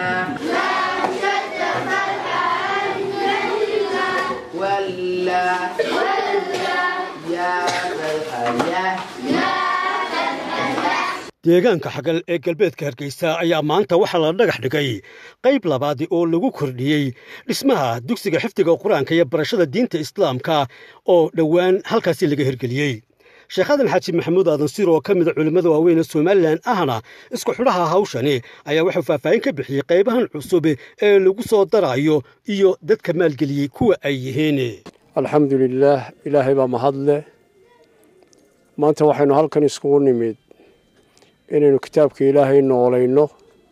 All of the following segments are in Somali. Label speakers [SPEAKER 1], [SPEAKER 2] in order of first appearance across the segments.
[SPEAKER 1] ولا يا الحياة
[SPEAKER 2] deegaanka xagal ee galbeedka hargeysa ayaa maanta waxaa la dhagax dhigay qayb labaadi oo lagu kordhiyey dhismaha dugsiga xifdiga qur-aanka iyo barashada diinta islaamka oo dhowaan halkaasi laga hirgeliyey sheekh aadan xaaji maxamuud aadan sir oo ka mida culimmada waaweyn ee somalilan ahna isku xidhaha hawshani ayaa wuxuu faahfaahin ka bixiyey qaybahan cusub ee lagu soo darayo iyo dadka maalgeliyey kuwa ay yihiin
[SPEAKER 3] alxamdu lilaah ilaahay baa mahadleh maanta waxaynu halkan iskugu nimid inaynu kitaabka ilaahay noolayno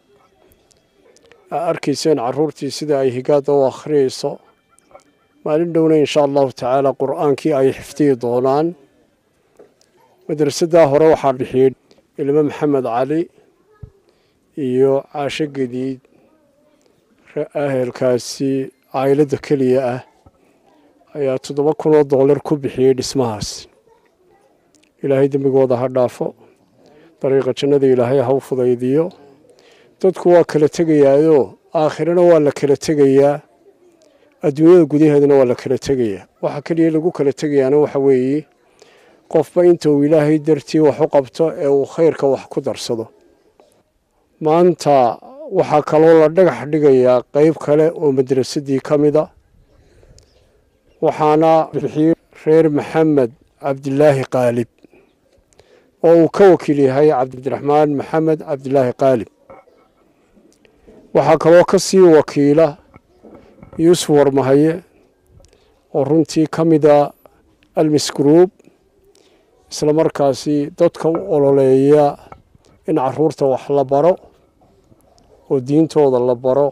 [SPEAKER 3] aa arkayseen carruurtii sida ay higaadda u akhriyayso maalin dhowna insha allahu tacaala qur'aankii ay xifdiyi doonaan madrasaddaa hore waxaa bixiyey ilmo maxamed cali iyo caasho gadiid ahelkaasi caayiladda keliya ah ayaa toddoba kun oo dollar ku bixiyey dhismahaas ilaahay dembigooda ha dhaafo dariiqa jannada ilaahay ha u fudaydiyo dadku waa kala tegayaayoo aakhirana waa la kala tegayaa adduunyada gudaheedana waa la kala tegayaa waxa keliya lagu kala tegayaana waxa weeye qofba inta uu ilaahay dartii wax u qabto ee uu khayrka wax ku darsado maanta waxaa kaloo la dhagax dhigayaa qeyb kale oo madrasadii ka mida waxaana bixiyey reer maxamed cabdilaahi qaalib oo uu ka wakiil yahay cabdiraxmaan maxamed cabdilaahi qaalib waxaa kaloo ka sii wakiila yuusuf warmahaye oo runtii ka mida almis group isla markaasi dadka u ololeeya in caruurta wax la baro oo diintooda la baro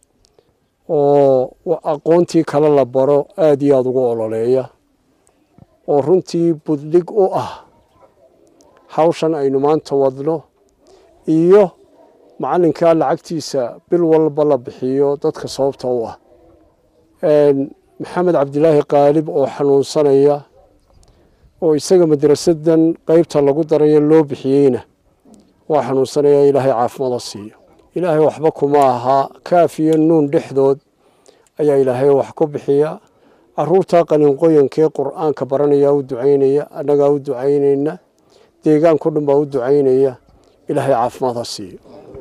[SPEAKER 3] oo aqoontii kale la baro aada iyo aada ugu ololeeya oo runtii buddhig u ah hawshan aynu maanta wadno iyo macallinkaa lacagtiisa bil walba la bixiyo dadka sababta u ah maxamed cabdilaahi qaalib oo xanuunsanaya oo isaga madrasadan qeybta lagu darayo loo bixiyeyna waa xanuunsanaya ilaahay caafimada siiyo ilaahay waxba kuma ahaa kaaf iyo nuun dhexdood ayaa ilaahay wax ku bixiya caruurtaa qalinqoyankee qur'aanka baranayaa u ducaynaya annagaa u ducaynayna deegaanko dhan baa u ducaynaya ilaahay caafimaad ha siiyo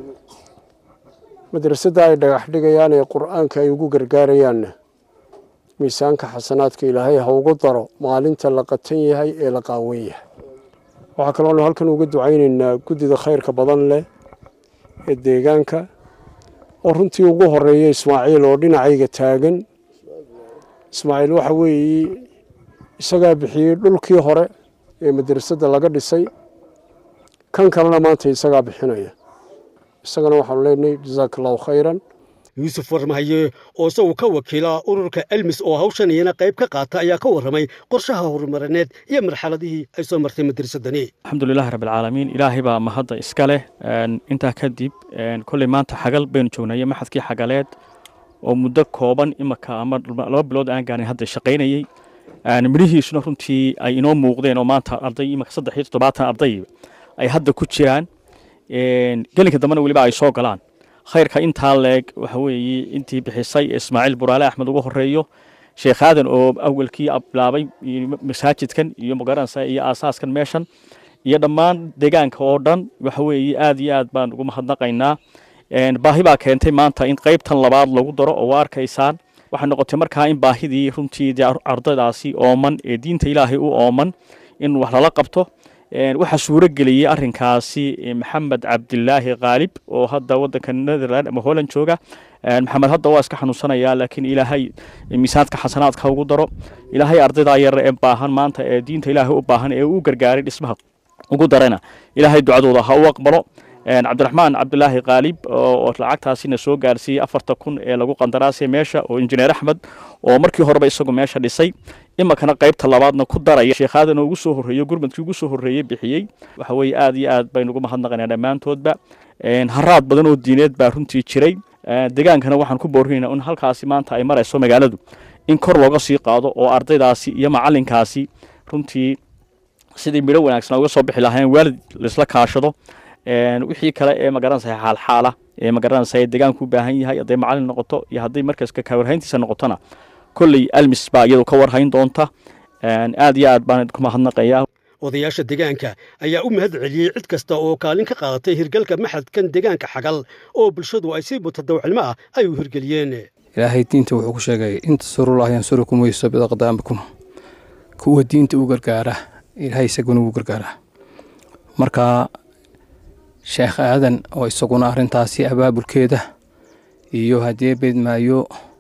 [SPEAKER 3] madrasadda ay dhagax dhigayaan ee qur'aanka ay ugu gargaarayaanna miisaanka xasanaadka ilaahay ha ugu daro maalinta la qatan yahay ee la qaawan yahay waxaa kaloonu halkan uga ducaynaynaa guddida khayrka badan leh ee deegaanka oo runtii ugu horeeya ismaaciil oo dhinacayga taagan ismaaciil waxa weeye isagaa bixiyey dhulkii hore ee madrasadda laga dhisay kan kalena maanta isagaa bixinaya isagana waxaanu leenahay jasaaka allahu khayran
[SPEAKER 2] yuusuf warmahaye oo isagu ka wakiila ururka elmis oo hawshan iyana qayb ka qaata ayaa ka warramay qorshaha horumarineed iyo marxaladihii ay soo martay madrasadani
[SPEAKER 4] alxamdulilahi rabbilcaalamiin ilaahay baa mahadda iska leh intaa kadib kolley maanta xagal baynu joognay maxadkii xagaleed oo muddo kooban imaka ama laba bilood aan gaarin hadda shaqaynayey midhihiisuna runtii ay inoo muuqdeen oo maanta arday imaka saddex iyo toddobaatan arday ay hadda ku jiraan gelinka dambena weliba ay soo galaan khayrka intaa leeg waxa weeye intii bixisay ismaaciil buraale axmed ugu horeeyo sheekh aadan oo awalkii bilaabay masaajidkan iyo magaranaysa iyo aasaaskan meeshan iyo dhammaan deegaanka oo dhan waxa weeye aad iyo aad baan ugu mahadnaqaynaa baahi baa keentay maanta in qaybtan labaad lagu daro oo waa arkaysaan waxay noqotay markaa in baahidii runtii dee ardaydaasi ooman ee diinta ilaahay u ooman in wax lala qabto waxaa suuro geliyey arinkaasi maxamed cabdilaahi khaalib oo hadda wadanka netherland ama holland jooga maxamed hadda waa iska xanuunsanaya laakiin ilaahay miisaanka xasanaadka ugu daro ilaahay ardaydaa yar ee baahan maanta ee diinta ilaahay u baahan ee u gargaaray dhismaha ugu darayna ilaahay ducadooda ha u aqbalo cabdiraxmaan cabdilaahi khaalib oo lacagtaasina soo gaarsiiyey afarta kun ee lagu qandaraasay meesha oo injineer axmed oo markii horeba isagu meesha dhisay imakana qaybta labaadna ku daraya sheekhadan ugu soo horreeyo gurmadkii ugu soo horreeyey bixiyey waxa weeye aad iyo aad baynu ugu mahadnaqaynaa dhammaantoodba haraad badan oo diineed baa runtii jiray degaankana waxaan ku boorinaynaa in halkaasi maanta ay marayso magaaladu in kor looga sii qaado oo ardaydaasi iyo macalinkaasi runtii sidii midho wanaagsan uga soo bixi lahayn waalid laisla kaashado wixii kale ee magaranaysa xaalxaala ee magaranaysa ee deegaanku u baahan yahay hadday macalin noqoto iyo hadday markaas ka warhayntiisa noqotona kolley almis baa iyadu ka warhayn doonta aad iyo aad baan idinku mahadnaqayaa
[SPEAKER 2] odayaasha deegaanka ayaa u mahad celiyey cid kasta oo kaalin ka qaadatay hirgalka maxadkan deegaanka xagal oo bulshadu ay si mutadawacnimo ah ay u hirgeliyeen
[SPEAKER 5] ilaahay diinta wuxuu ku sheegay inta surulaah yansurukum weysobida qadaamakum kuwa diinta u gargaara ilaahay isaguna ugu gargaaraa marka sheekh aadan oo isaguna arrintaasi abaabulkeeda iyo haddii beedmaayo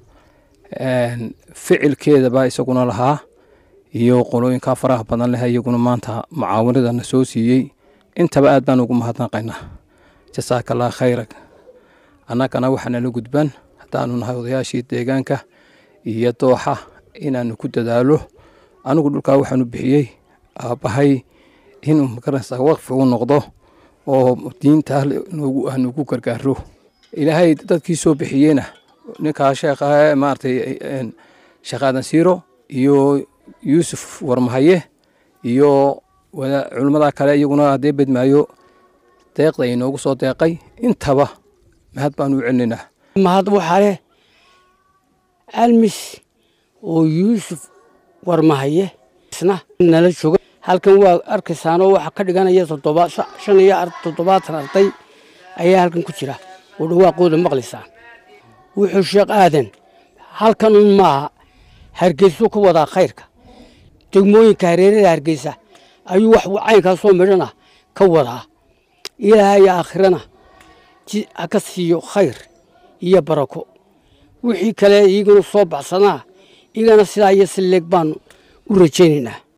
[SPEAKER 5] ficilkeedaba isaguna lahaa iyo qolooyinkaa faraha badan leh iyaguna maanta mucaawanadana soo siiyey intaba aad baan ugu mahadnaqaynaa jasaaka allah khayrak annagana waxaanala gudban haddaanu nahay odayaashii deegaanka iyo dooxa inaanu ku dadaalo anigu dhulkaa waxaanu bixiyey aabbahay inuu magaranaysaa waqfi u noqdo oo diinta nugu gargaaro ilaahay dadkii soo bixiyeyna ninkaa sheekha maaragtay sheekh aadan siiro iyo yuusuf warmahaye iyo culimmada kale iyaguna haddee bedmaayo deeqda inoogu soo deeqay intaba mahad baanu u celinaynaa
[SPEAKER 6] mahad waxaa leh almis oo yuusuf warmahaye isna nala jooga halkan waa arkaysaanoo waxaa ka dhiganaya shan iyo toddobaatan arday ayaa halkan ku jira oo dhawaaqooda maqlaysaan wuxuu sheekh aadan halkan un maaha hargeysuu ka wadaa khayrka degmooyinka hareerada hargeysa ayuu wax caynkaasoo midhana ka wadaa ilaahay aakhirana ha ka siiyo khayr iyo barako wixii kale iyaguna soo baxsanaa iyagana sidaa iyo si leeg baanu u rajaynaynaa